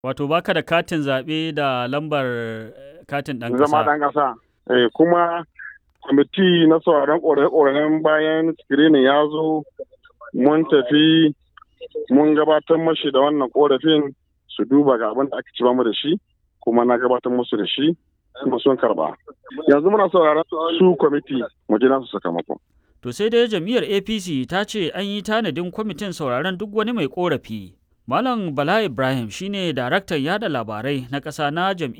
Wato baka da katin zaɓe da lambar katin ɗan ƙasa. Zama ɗan ƙasa. Eh, kuma kwamiti na sauraron ƙorafe-ƙorafen bayan screening ya zo mun tafi mun gabatar mashi da wannan ƙorafin su duba ga abin da aka ci mu da shi kuma na gabatar musu da shi kuma sun karba. Yanzu muna sauraron su kwamiti mu ji nasu sakamako. To sai dai jam'iyyar APC ta ce an yi tanadin kwamitin sauraron duk wani mai ƙorafi. Malam Bala Ibrahim shine daraktan yada labarai na ƙasa na jam'iyyar